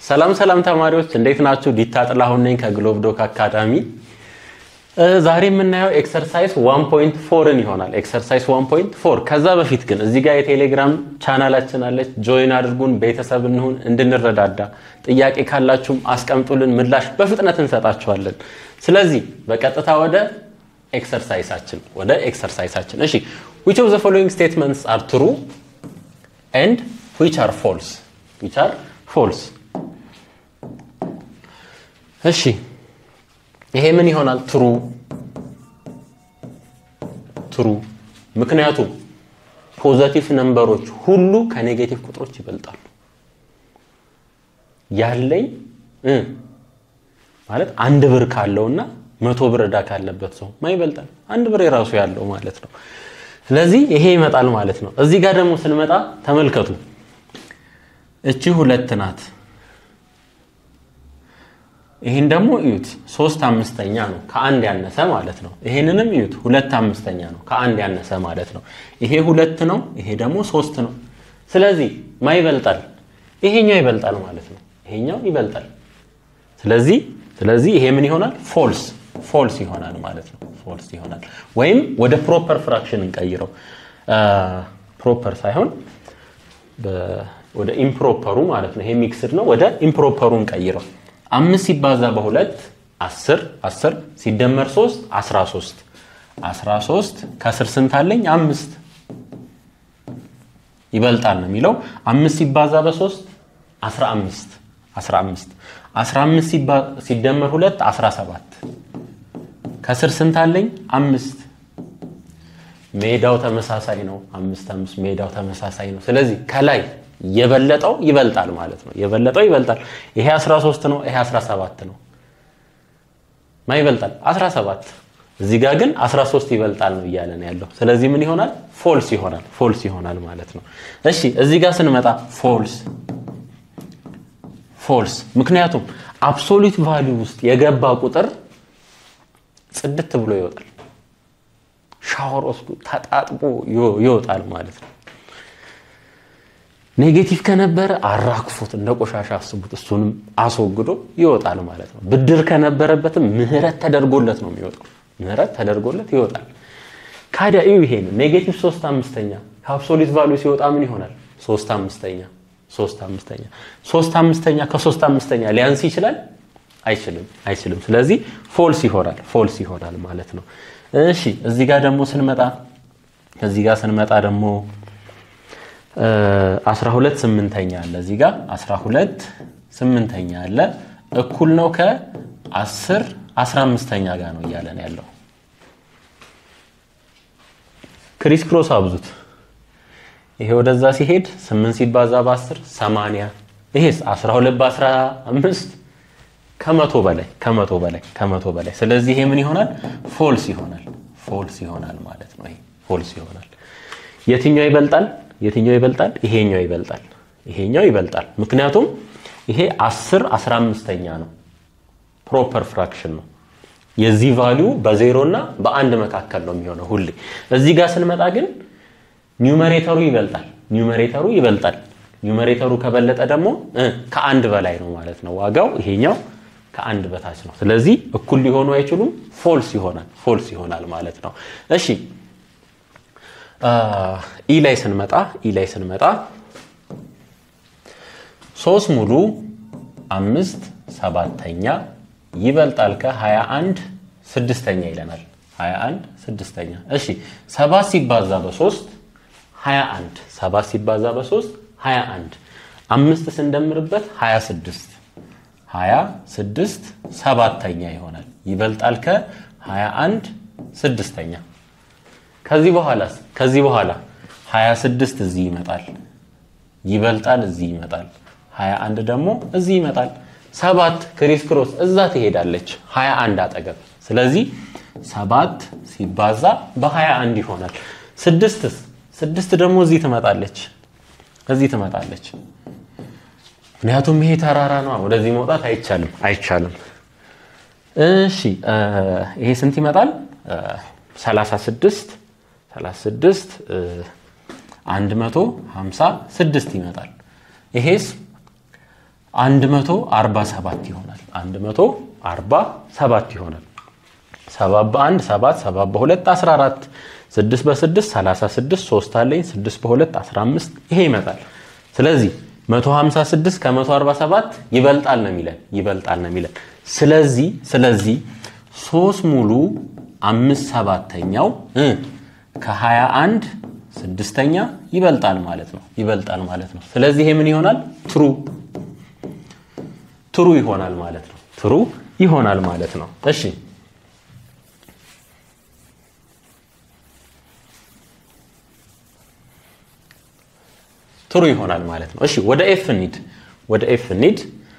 ሰላም ሰላም ተማሪዎች እንዴት ናችሁ? ዲታ ጥላሁን ነኝ ከግሎብ ዶክ አካዳሚ። ዛሬ የምናየው ኤክሰርሳይዝ 1.4ን ይሆናል። ኤክሰርሳይዝ 1.4 ከዛ በፊት ግን እዚህ ጋር የቴሌግራም ቻናላችን አለች። ጆይን አድርጉን፣ ቤተሰብ እንሁን፣ እንድንረዳዳ። ጥያቄ ካላችሁም አስቀምጡልን፣ ምላሽ በፍጥነት እንሰጣችኋለን። ስለዚህ በቀጥታ ወደ ኤክሰርሳይሳችን ወደ ኤክሰርሳይሳችን እሺ which of the following statements are true and which are false which are false እሺ ይሄ ምን ይሆናል ትሩ ትሩ ምክንያቱም ፖዘቲቭ ነምበሮች ሁሉ ከኔጌቲቭ ቁጥሮች ይበልጣሉ ያለኝ ማለት አንድ ብር ካለውና መቶ ብር ዕዳ ካለበት ሰው ማ ይበልጣል አንድ ብር የራሱ ያለው ማለት ነው ስለዚህ ይሄ ይመጣል ማለት ነው እዚህ ጋር ደግሞ ስንመጣ ተመልከቱ እቺ ሁለት ናት ይህን ደግሞ እዩት ሶስት አምስተኛ ነው ከአንድ ያነሰ ማለት ነው ይሄንንም እዩት ሁለት አምስተኛ ነው ከአንድ ያነሰ ማለት ነው ይሄ ሁለት ነው ይሄ ደግሞ ሶስት ነው ስለዚህ ማ ይበልጣል ይሄኛው ይበልጣል ማለት ነው ይሄኛው ይበልጣል ስለዚህ ስለዚህ ይሄ ምን ይሆናል ፎልስ ፎልስ ይሆናል ማለት ነው ፎልስ ይሆናል ወይም ወደ ፕሮፐር ፍራክሽን እንቀይረው ፕሮፐር ሳይሆን ወደ ኢምፕሮፐሩ ማለት ነው ይሄ ሚክስድ ነው ወደ ኢምፕሮፐሩ እንቀይረው አምስት ሲባዛ በሁለት አስር አስር ሲደመር ሶስት አስራ ሶስት አስራ ሶስት ከስር ስንት አለኝ አምስት ይበልጣል ነው የሚለው አምስት ሲባዛ በሶስት አስራ አምስት አስራ አምስት አስራ አምስት ሲደመር ሁለት አስራ ሰባት ከስር ስንት አለኝ አምስት ሜዳው ተመሳሳይ ነው አምስት አምስት ሜዳው ተመሳሳይ ነው ስለዚህ ከላይ የበለጠው ይበልጣል ማለት ነው የበለጠው ይበልጣል ይሄ 13 ነው ይሄ 17 ነው ማ ይበልጣል 17 እዚህ ጋር ግን 13 ይበልጣል ነው እያለን ያለው ስለዚህ ምን ይሆናል ፎልስ ይሆናል ፎልስ ይሆናል ማለት ነው እሺ እዚህ ጋር ስንመጣ ፎልስ ፎልስ ምክንያቱም አብሶሉት ቫሊዩ ውስጥ የገባ ቁጥር ጽድት ብሎ ይወጣል ሻወር ወስዶ ተጣጥቦ ይወጣል ማለት ነው ኔጌቲቭ ከነበረ አራክፎት እንደ ቆሻሻ አስቡት እሱንም አስወግዶ ይወጣል ማለት ነው ብድር ከነበረበትም ምህረት ተደርጎለት ነው የሚወጣው ምህረት ተደርጎለት ይወጣል ካዲያ እዩ ይሄን ኔጌቲቭ ሶስት አምስተኛ ከአብሶሊት ቫሉ ሲወጣ ምን ይሆናል ሶስት አምስተኛ ሶስት አምስተኛ ሶስት አምስተኛ ከሶስት አምስተኛ ሊያንስ ይችላል አይችልም አይችልም ስለዚህ ፎልስ ይሆናል ፎልስ ይሆናል ማለት ነው እሺ እዚህ ጋር ደግሞ ስንመጣ እዚህ ጋር ስንመጣ ደግሞ 12 ስምንተኛ አለ እዚህ ጋር 12 ስምንተኛ አለ እኩል ነው ከ10 15ኛ ጋር ነው እያለን ያለው ክሪስ ክሮስ አብዙት ይሄ ወደዛ ሲሄድ 8 ሲባዛ በ10 80 ይሄስ 12 በ15 ከመቶ በላይ ከመቶ በላይ ከመቶ በላይ ስለዚህ ይሄ ምን ይሆናል ፎልስ ይሆናል ፎልስ ይሆናል ማለት ነው ይሄ ፎልስ ይሆናል የትኛው ይበልጣል የትኛው ይበልጣል ይሄኛው ይበልጣል ይሄኛው ይበልጣል ምክንያቱም ይሄ 10 15ኛ ነው ፕሮፐር ፍራክሽን ነው የዚህ ቫሊዩ በዜሮ እና በአንድ መካከል ነው የሚሆነው ሁሌ እዚህ ጋር ስንመጣ ግን ኒውመሬተሩ ይበልጣል ኒውመሬተሩ ይበልጣል ኒውመሬተሩ ከበለጠ ደግሞ ከአንድ በላይ ነው ማለት ነው ዋጋው ይሄኛው ከአንድ በታች ነው ስለዚህ እኩል ሊሆኑ አይችሉም ፎልስ ይሆናል ፎልስ ይሆናል ማለት ነው እሺ ኢ ላይ ስንመጣ ኢ ላይ ስንመጣ ሶስት ሙሉ አምስት ሰባተኛ ይበልጣል ከ21 ስድስተኛ ይለናል 21 ስድስተኛ እሺ ሰባት ሲባዛ በሶስት 21 ሰባት ሲባዛ በሶስት 21 አምስት ስንደምርበት 26 26 ሰባተኛ ይሆናል ይበልጣል ከ21 ስድስተኛ ከዚህ በኋላስ ከዚህ በኋላ 26 እዚህ ይመጣል ይበልጣል እዚህ ይመጣል 21 ደግሞ እዚህ ይመጣል ሰባት ክሪስ ክሮስ እዛ ትሄዳለች 21 አጠገብ ስለዚህ ሰባት ሲባዛ በ21 ይሆናል ስድስትስ ስድስት ደግሞ እዚህ ትመጣለች እዚህ ትመጣለች ምክንያቱም ይሄ ተራራ ነው ወደዚህ መውጣት አይቻልም አይቻልም እሺ ይሄ ስንት ይመጣል 36 36 156 ይመጣል ይሄስ 147 ይሆናል። 147 ይሆናል። 7 በ1 7 7 በ2 14 6 በ6 36 3 አለኝ 6 በ2 15 ይሄ ይመጣል። ስለዚህ 156 ከ147 ይበልጣል ነው የሚለን ይበልጣል ነው የሚለን። ስለዚህ ስለዚህ 3 ሙሉ አምስት ሰባተኛው ከ21 ስድስተኛ ይበልጣል ማለት ነው ይበልጣል ማለት ነው። ስለዚህ ይሄ ምን ይሆናል? ትሩ ትሩ ይሆናል ማለት ነው። ትሩ ይሆናል ማለት ነው። እሺ ትሩ ይሆናል ማለት ነው። እሺ ወደ ኤፍ እንሂድ። ወደ ኤፍ እንሂድ።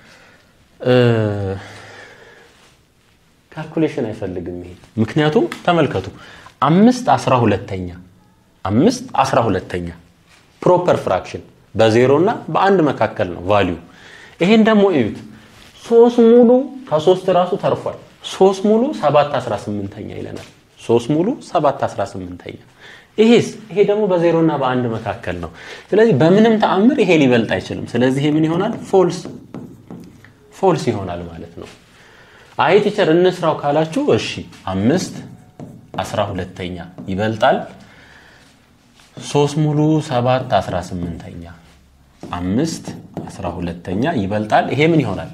ካልኩሌሽን አይፈልግም ይሄ ምክንያቱም ተመልከቱ አምስት አስራ ሁለተኛ አምስት አስራ ሁለተኛ ፕሮፐር ፍራክሽን በዜሮ እና በአንድ መካከል ነው ቫሊዩ። ይሄን ደግሞ እዩት ሶስት ሙሉ ከሶስት ራሱ ተርፏል። ሶስት ሙሉ ሰባት አስራ ስምንተኛ ይለናል። ሶስት ሙሉ ሰባት አስራ ስምንተኛ ይሄስ ይሄ ደግሞ በዜሮ እና በአንድ መካከል ነው። ስለዚህ በምንም ተአምር ይሄ ሊበልጥ አይችልም። ስለዚህ ይሄ ምን ይሆናል? ፎልስ ፎልስ ይሆናል ማለት ነው። አይ ቲቸር እንስራው ካላችሁ እሺ አምስት አስራ ሁለተኛ ይበልጣል ሶስት ሙሉ ሰባት አስራ ስምንተኛ አምስት አስራ ሁለተኛ ይበልጣል። ይሄ ምን ይሆናል?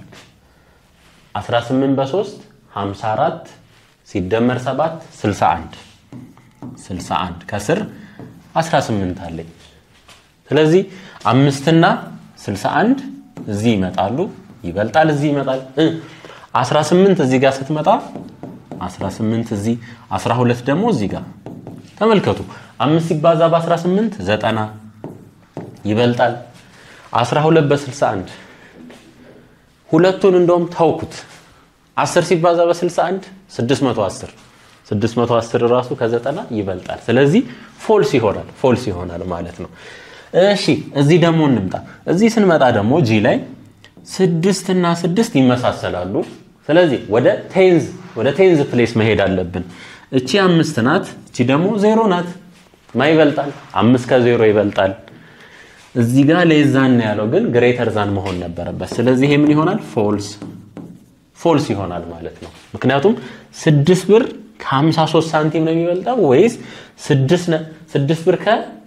18 በ3 54 ሲደመር 7 61 61 ከስር 18 አለኝ። ስለዚህ አምስትና 61 እዚህ ይመጣሉ። ይበልጣል፣ እዚህ ይመጣል። 18 እዚህ ጋር ስትመጣ 18 እዚህ 12 ደግሞ እዚህ ጋር ተመልከቱ። አምስት ሲባዛ በ18 ዘጠና ይበልጣል። 12 በ61 ሁለቱን እንደውም ተውኩት። 10 ሲባዛ በ61 610 610 ራሱ ከዘጠና ይበልጣል። ስለዚህ ፎልስ ይሆናል ፎልስ ይሆናል ማለት ነው። እሺ እዚህ ደግሞ እንምጣ። እዚህ ስንመጣ ደግሞ ጂ ላይ ስድስት እና ስድስት ይመሳሰላሉ። ስለዚህ ወደ ቴንዝ ወደ ቴንዝ ፕሌስ መሄድ አለብን። እቺ አምስት ናት፣ እቺ ደግሞ ዜሮ ናት። ማ ይበልጣል? አምስት ከዜሮ ይበልጣል። እዚህ ጋር ሌዛን ነው ያለው፣ ግን ግሬተር ዛን መሆን ነበረበት። ስለዚህ ይሄ ምን ይሆናል? ፎልስ ፎልስ ይሆናል ማለት ነው። ምክንያቱም ስድስት ብር ከ53 ሳንቲም ነው የሚበልጠው ወይስ ስድስት ብር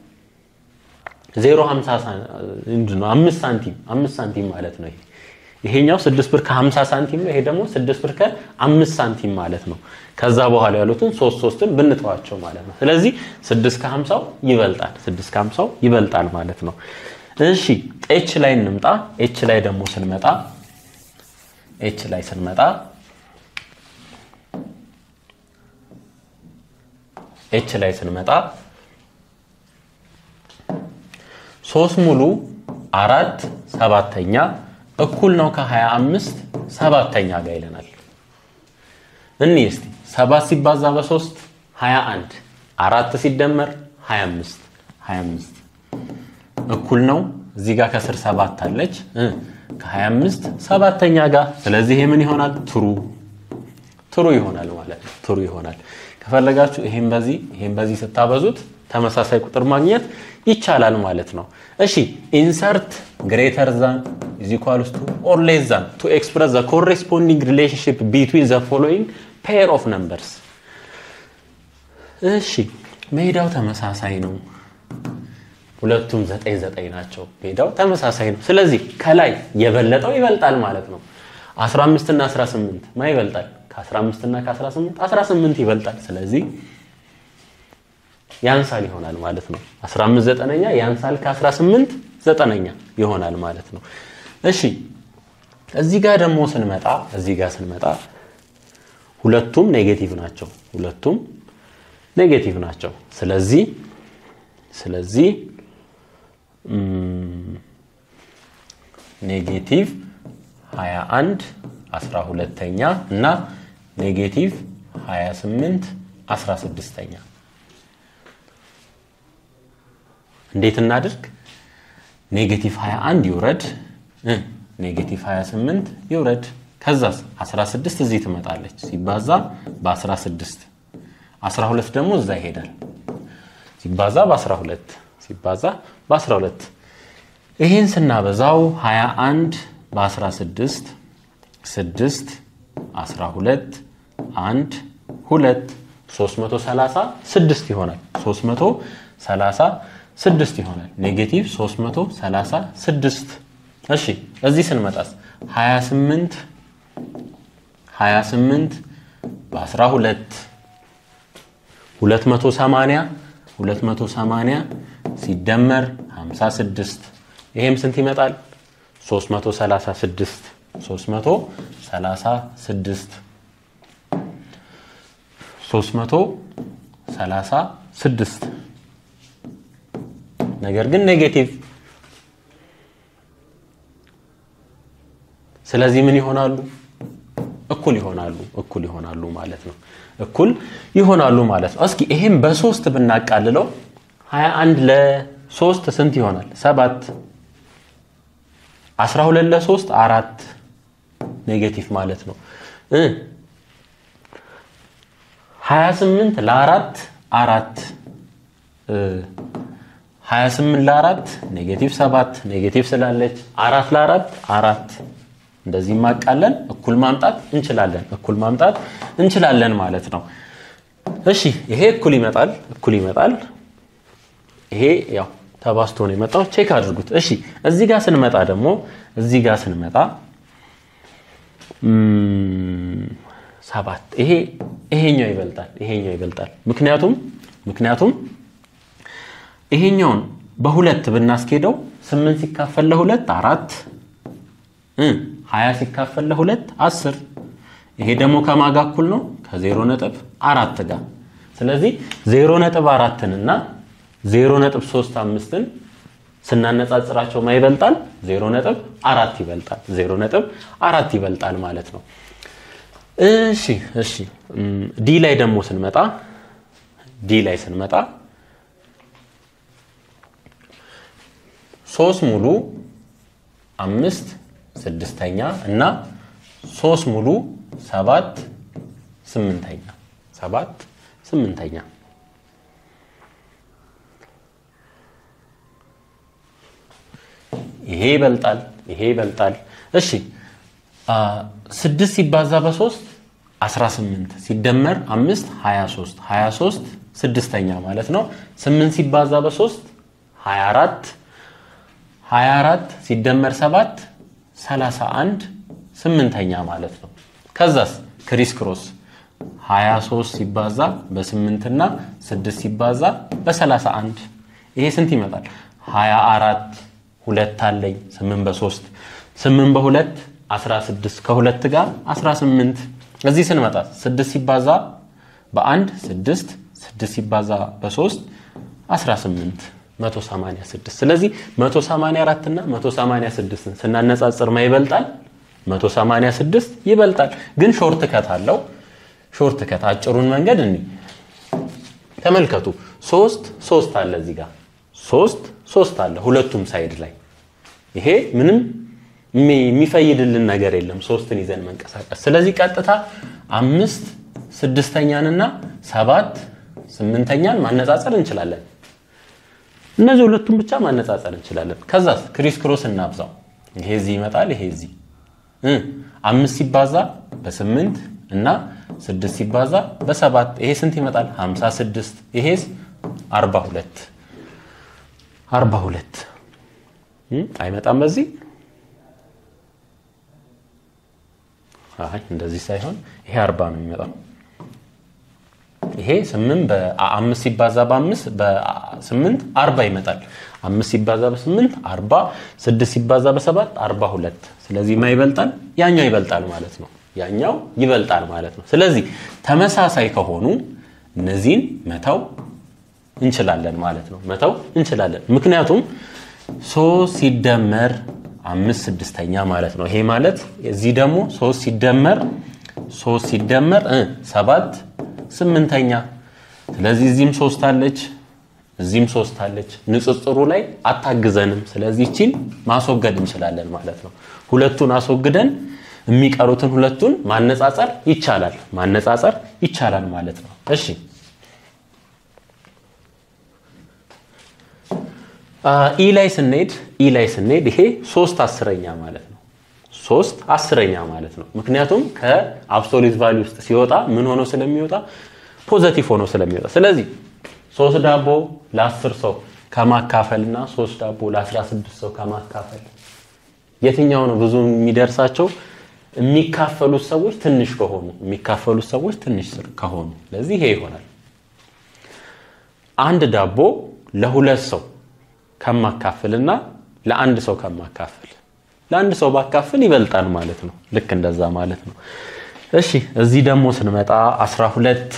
ከ0 ነው አምስት ሳንቲም አምስት ሳንቲም ማለት ነው። ይሄኛው ስድስት ብር ከ50 ሳንቲም ነው። ይሄ ደግሞ ስድስት ብር ከአምስት ሳንቲም ማለት ነው። ከዛ በኋላ ያሉትን ሶስት ሶስትን ብንተዋቸው ማለት ነው። ስለዚህ ስድስት ከ50 ይበልጣል ስድስት ከ50 ይበልጣል ማለት ነው። እሺ ኤች ላይ እንምጣ። ኤች ላይ ደግሞ ስንመጣ ኤች ላይ ስንመጣ ኤች ላይ ስንመጣ ሶስት ሙሉ አራት ሰባተኛ እኩል ነው ከ25 ሰባተኛ ጋር ይለናል። እኒ እስቲ ሰባት ሲባዛ በሶስት 21 አራት ሲደመር 25 25 እኩል ነው እዚህ ጋር ከስር ሰባት አለች ከ25 ሰባተኛ ጋር ስለዚህ ይሄ ምን ይሆናል? ትሩ ትሩ ይሆናል ማለት ነው። ትሩ ይሆናል። ከፈለጋችሁ ይሄን በዚህ ይሄን በዚህ ስታበዙት ተመሳሳይ ቁጥር ማግኘት ይቻላል ማለት ነው። እሺ ኢንሰርት ግሬተር ዛን ኢዝ ኢኳልስ ቱ ኦር ሌስ ዛን ቱ ኤክስፕረስ ዘ ኮሬስፖንዲንግ ሪሌሽንሺፕ ቢትዊን ዘ ፎሎዊንግ ፔር ኦፍ ነምበርስ። እሺ ሜዳው ተመሳሳይ ነው። ሁለቱም ዘጠኝ ዘጠኝ ናቸው። ሜዳው ተመሳሳይ ነው። ስለዚህ ከላይ የበለጠው ይበልጣል ማለት ነው። 15 እና 18 ማ ይበልጣል? ከ15 እና ከ18 18 ይበልጣል። ስለዚህ ያንሳል ይሆናል ማለት ነው። 15 ዘጠነኛ ያንሳል ከ18 ዘጠነኛ ይሆናል ማለት ነው። እሺ እዚህ ጋር ደግሞ ስንመጣ እዚህ ጋር ስንመጣ ሁለቱም ኔጌቲቭ ናቸው። ሁለቱም ኔጌቲቭ ናቸው። ስለዚህ ስለዚህ ኔጌቲቭ 21 12ኛ እና ኔጌቲቭ 28 16ኛ እንዴት እናድርግ? ኔጌቲቭ 21 ይውረድ፣ ኔጌቲቭ 28 ይውረድ። ከዛስ 16 እዚህ ትመጣለች ሲባዛ በ16 12 ደግሞ እዛ ይሄዳል ሲባዛ በ12 ሲባዛ በ12 ይህን ስናበዛው 21 በ16 6 12 1 2 336 ይሆናል 336 ይሆናል ኔጌቲቭ 336 እሺ እዚህ ስንመጣስ 28 28 በ12 280 280 ሲደመር 56 ይሄም ስንት ይመጣል? 336 336 336 ነገር ግን ኔጌቲቭ ስለዚህ ምን ይሆናሉ? እኩል ይሆናሉ እኩል ይሆናሉ ማለት ነው። እኩል ይሆናሉ ማለት ነው። እስኪ ይሄም በሶስት ብናቃልለው 21 ለሶስት ስንት ይሆናል? ሰባት 12 ለሶስት አራት ኔጌቲቭ ማለት ነው። 28 ለአራት አራት 28 ለአራት ኔጌቲቭ ሰባት ኔጌቲቭ ስላለች አራት ለአራት አራት እንደዚህ ማቃለን እኩል ማምጣት እንችላለን እኩል ማምጣት እንችላለን ማለት ነው። እሺ ይሄ እኩል ይመጣል እኩል ይመጣል። ይሄ ያው ተባስቶ ነው የመጣው። ቼክ አድርጉት። እሺ እዚህ ጋር ስንመጣ ደግሞ እዚህ ጋር ስንመጣ ሰባት ይሄ ይሄኛው ይበልጣል ይሄኛው ይበልጣል። ምክንያቱም ምክንያቱም ይሄኛውን በሁለት ብናስኬደው ስምንት ሲካፈል ለሁለት አራት ሀያ ሲካፈል ለሁለት አስር ይሄ ደግሞ ከማጋ እኩል ነው ከዜሮ ነጥብ አራት ጋር ስለዚህ ዜሮ ነጥብ አራትን እና ዜሮ ነጥብ ሶስት አምስትን ስናነጻጽራቸው ማ ይበልጣል? ዜሮ ነጥብ አራት ይበልጣል። ዜሮ ነጥብ አራት ይበልጣል ማለት ነው። እሺ እሺ ዲ ላይ ደግሞ ስንመጣ ዲ ላይ ስንመጣ ሶስት ሙሉ አምስት ስድስተኛ እና ሶስት ሙሉ ሰባት ስምንተኛ ሰባት ስምንተኛ ይሄ ይበልጣል ይሄ ይበልጣል እሺ ስድስት ሲባዛ በሶስት 18 ሲደመር አምስት 23 23 ስድስተኛ ማለት ነው ስምንት ሲባዛ በሶስት 24 24 ሲደመር 7 31 ስምንተኛ ማለት ነው። ከዛስ ክሪስ ክሮስ 23 ሲባዛ በ8 እና 6 ሲባዛ በ31 ይሄ ስንት ይመጣል? 24 ሁለት አለኝ 8 በ3 8 በ2 16 ከሁለት ጋር 18 እዚህ ስንመጣ 6 ሲባዛ በአንድ 6 6 ሲባዛ በ3 18 186 ስለዚህ 184 እና 186ን ስናነጻጽር ማ ይበልጣል? 186 ይበልጣል። ግን ሾርት ከት አለው። ሾርት ከት አጭሩን መንገድ እኒ ተመልከቱ። ሶስት ሶስት አለ እዚህ ጋር ሶስት ሶስት አለ ሁለቱም ሳይድ ላይ ይሄ ምንም የሚፈይድልን ነገር የለም ሶስትን ይዘን መንቀሳቀስ። ስለዚህ ቀጥታ አምስት ስድስተኛንና ሰባት ስምንተኛን ማነጻጸር እንችላለን። እነዚህ ሁለቱም ብቻ ማነጻጸር እንችላለን። ከዛስ ክሪስ ክሮስ እናብዛው። ይሄ እዚህ ይመጣል፣ ይሄ እዚህ አምስት ሲባዛ በስምንት እና ስድስት ሲባዛ በሰባት ይሄ ስንት ይመጣል? ሀምሳ ስድስት ይሄስ አርባ ሁለት አርባ ሁለት አይመጣም በዚህ አይ እንደዚህ ሳይሆን ይሄ አርባ ነው የሚመጣው። ይሄ ስምንት በአምስት ሲባዛ በአምስት በስምንት አርባ ይመጣል። አምስት ሲባዛ በስምንት አርባ፣ ስድስት ሲባዛ በሰባት አርባ ሁለት ስለዚህ ማ ይበልጣል? ያኛው ይበልጣል ማለት ነው። ያኛው ይበልጣል ማለት ነው። ስለዚህ ተመሳሳይ ከሆኑ እነዚህን መተው እንችላለን ማለት ነው። መተው እንችላለን። ምክንያቱም ሶስት ሲደመር አምስት ስድስተኛ ማለት ነው። ይሄ ማለት እዚህ ደግሞ ሶስት ሲደመር ሶስት ሲደመር ሰባት ስምንተኛ። ስለዚህ እዚህም ሶስት አለች፣ እዚህም ሶስት አለች። ንጽጽሩ ላይ አታግዘንም። ስለዚህ ይቺን ማስወገድ እንችላለን ማለት ነው። ሁለቱን አስወግደን የሚቀሩትን ሁለቱን ማነጻጸር ይቻላል ማነጻጸር ይቻላል ማለት ነው። እሺ ኢ ላይ ስንሄድ ኢ ላይ ስንሄድ ይሄ ሶስት አስረኛ ማለት ነው። ሶስት አስረኛ ማለት ነው። ምክንያቱም ከአብሶሊት ቫሊ ውስጥ ሲወጣ ምን ሆኖ ስለሚወጣ ፖዘቲቭ ሆኖ ስለሚወጣ ስለዚህ ሶስት ዳቦ ለአስር ሰው ከማካፈል እና ሶስት ዳቦ ለአስራ ስድስት ሰው ከማካፈል የትኛው ነው ብዙ የሚደርሳቸው? የሚካፈሉት ሰዎች ትንሽ ከሆኑ የሚካፈሉት ሰዎች ትንሽ ከሆኑ ለዚህ ይሄ ይሆናል። አንድ ዳቦ ለሁለት ሰው ከማካፍልና ለአንድ ሰው ከማካፈል ለአንድ ሰው ባካፍል ይበልጣል ማለት ነው። ልክ እንደዛ ማለት ነው። እሺ እዚህ ደግሞ ስንመጣ 12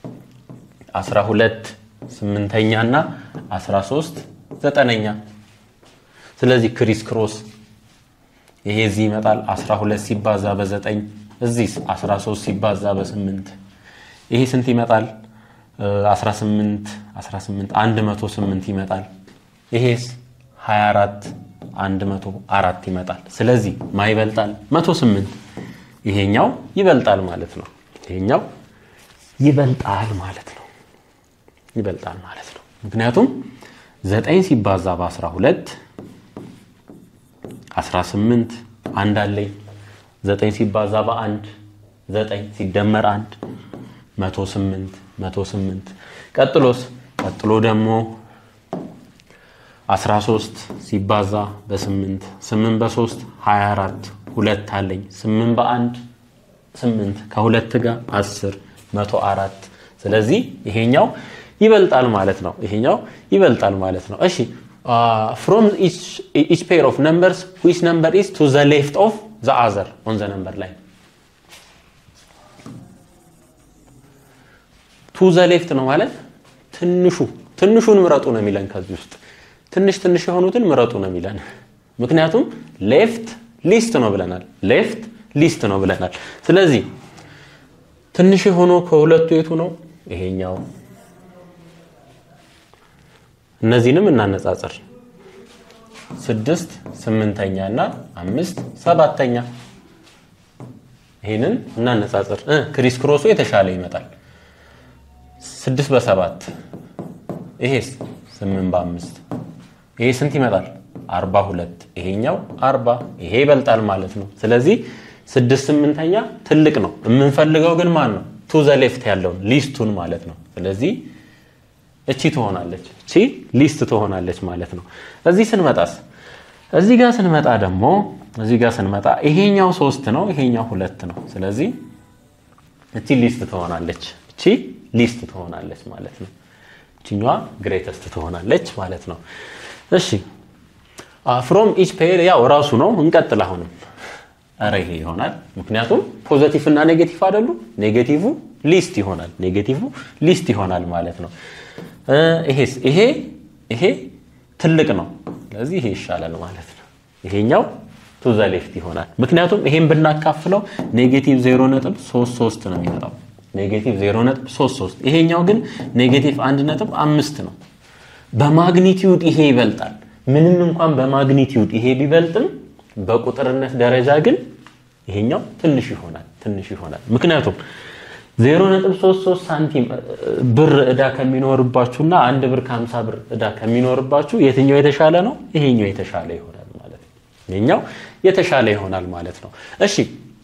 12 ስምንተኛ እና 13 ዘጠነኛ ስለዚህ ክሪስ ክሮስ ይሄ እዚህ ይመጣል 12 ሲባዛ በ9 እዚህ 13 ሲባዛ በ8 ይሄ ስንት ይመጣል 18 18 108 ይመጣል ይሄስ 24 104 ይመጣል ስለዚህ ማ ይበልጣል 108 ይሄኛው ይበልጣል ማለት ነው ይሄኛው ይበልጣል ማለት ነው ይበልጣል ማለት ነው ምክንያቱም 9 ሲባዛ በ12 18 አንድ አለኝ 9 ሲባዛ በአንድ 9 ሲደመር አንድ 108 108 ቀጥሎስ ቀጥሎ ደግሞ 13 ሲባዛ በ8 8 በ3 24 ሁለት አለኝ 8 በአንድ 8 ከሁለት ጋር 10 104 ስለዚህ ይሄኛው ይበልጣል ማለት ነው ይሄኛው ይበልጣል ማለት ነው እሺ ፍሮም ኢች ፔር ኦፍ ነምበርስ ዊች ነምበር ኢዝ ቱ ዘ ሌፍት ኦፍ ዘ አዘር ኦን ዘ ነምበር ላይ ቱ ዘ ሌፍት ነው ማለት ትንሹ ትንሹን ምረጡ ነው የሚለን ከዚህ ውስጥ ትንሽ ትንሽ የሆኑትን ምረጡ ነው የሚለን ምክንያቱም ሌፍት ሊስት ነው ብለናል ሌፍት ሊስት ነው ብለናል ስለዚህ ትንሽ የሆነው ከሁለቱ የቱ ነው ይሄኛው እነዚህንም እናነጻጽር ስድስት ስምንተኛ እና አምስት ሰባተኛ ይህንን እናነጻጽር ክሪስ ክሮሱ የተሻለ ይመጣል ስድስት በሰባት ይሄስ ስምንት በአምስት ይሄ ስንት ይመጣል አርባ ሁለት ይሄኛው አርባ ይሄ ይበልጣል ማለት ነው ስለዚህ ስድስት ስምንተኛ ትልቅ ነው የምንፈልገው ግን ማን ነው ቱ ዘ ሌፍት ያለውን ሊስቱን ማለት ነው ስለዚህ እቺ ትሆናለች እቺ ሊስት ትሆናለች ማለት ነው እዚህ ስንመጣስ እዚህ ጋር ስንመጣ ደግሞ እዚህ ጋር ስንመጣ ይሄኛው ሶስት ነው ይሄኛው ሁለት ነው ስለዚህ እቺ ሊስት ትሆናለች እቺ ሊስት ትሆናለች ማለት ነው እችኛዋ ግሬተስት ትሆናለች ማለት ነው እሺ ፍሮም ኢች ፔር ያው ራሱ ነው እንቀጥል አሁንም ኧረ ይሄ ይሆናል ምክንያቱም ፖዘቲቭ እና ኔጌቲቭ አይደሉ ኔጌቲቭ ሊስት ይሆናል ኔጌቲቭ ሊስት ይሆናል ማለት ነው ይሄስ ይሄ ይሄ ትልቅ ነው ስለዚህ ይሄ ይሻላል ማለት ነው ይሄኛው ቱ ዘ ሌፍት ይሆናል ምክንያቱም ይሄን ብናካፍለው ኔጌቲቭ 0.33 ነው የሚመጣው ኔጌቲቭ 0.33 ይሄኛው ግን ኔጌቲቭ 1.5 ነው በማግኒቲዩድ ይሄ ይበልጣል ምንም እንኳን በማግኒቲዩድ ይሄ ቢበልጥም በቁጥርነት ደረጃ ግን ይሄኛው ትንሽ ይሆናል ትንሽ ይሆናል ምክንያቱም 0.33 ሳንቲም ብር እዳ ከሚኖርባችሁና አንድ ብር ከ50 ብር እዳ ከሚኖርባችሁ የትኛው የተሻለ ነው ይሄኛው የተሻለ ይሆናል ማለት ነው ይሄኛው የተሻለ ይሆናል ማለት ነው እሺ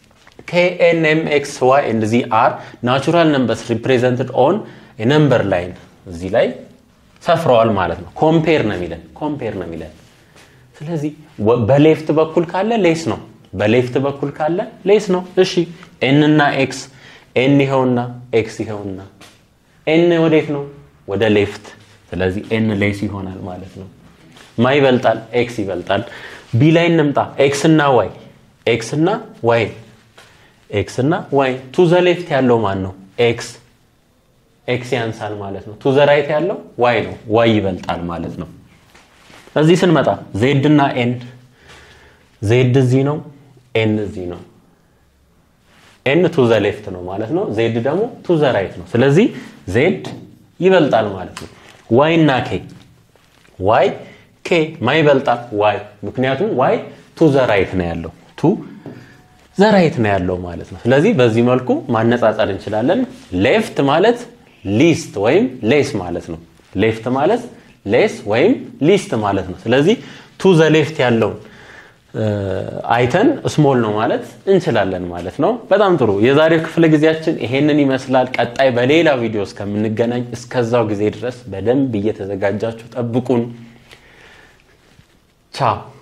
knmx y and z are natural numbers represented on a number line እዚህ ላይ ሰፍረዋል ማለት ነው ኮምፔር ነው የሚለን ኮምፔር ነው የሚለን ስለዚህ በሌፍት በኩል ካለ ሌስ ነው በሌፍት በኩል ካለ ሌስ ነው እሺ ኤን እና ኤክስ ኤን ይኸውና ኤክስ ይኸውና ኤን ወዴት ነው ወደ ሌፍት ስለዚህ ኤን ሌስ ይሆናል ማለት ነው ማ ይበልጣል ኤክስ ይበልጣል ቢ ላይ እንምጣ ኤክስ እና ዋይ ኤክስ እና ዋይ ኤክስ እና ዋይ ቱ ዘ ሌፍት ያለው ማን ነው ኤክስ ኤክስ ያንሳል ማለት ነው ቱ ዘ ራይት ያለው ዋይ ነው ዋይ ይበልጣል ማለት ነው እዚህ ስንመጣ ዜድ እና ኤን ዜድ እዚህ ነው ኤን እዚህ ነው ኤን ቱ ዘ ሌፍት ነው ማለት ነው ዜድ ደግሞ ቱ ዘ ራይት ነው ስለዚህ ዜድ ይበልጣል ማለት ነው ዋይ እና ኬ ዋይ ኬ ማ ይበልጣል ዋይ ምክንያቱም ዋይ ቱ ዘ ራይት ነው ያለው ቱ ዘ ራይት ነው ያለው ማለት ነው ስለዚህ በዚህ መልኩ ማነጻጸር እንችላለን ሌፍት ማለት ሊስት ወይም ሌስ ማለት ነው ሌፍት ማለት ሌስ ወይም ሊስት ማለት ነው ስለዚህ ቱ ዘ ሌፍት ያለውን አይተን ስሞል ነው ማለት እንችላለን ማለት ነው። በጣም ጥሩ። የዛሬው ክፍለ ጊዜያችን ይሄንን ይመስላል። ቀጣይ በሌላ ቪዲዮ እስከምንገናኝ እስከዛው ጊዜ ድረስ በደንብ እየተዘጋጃችሁ ጠብቁን። ቻው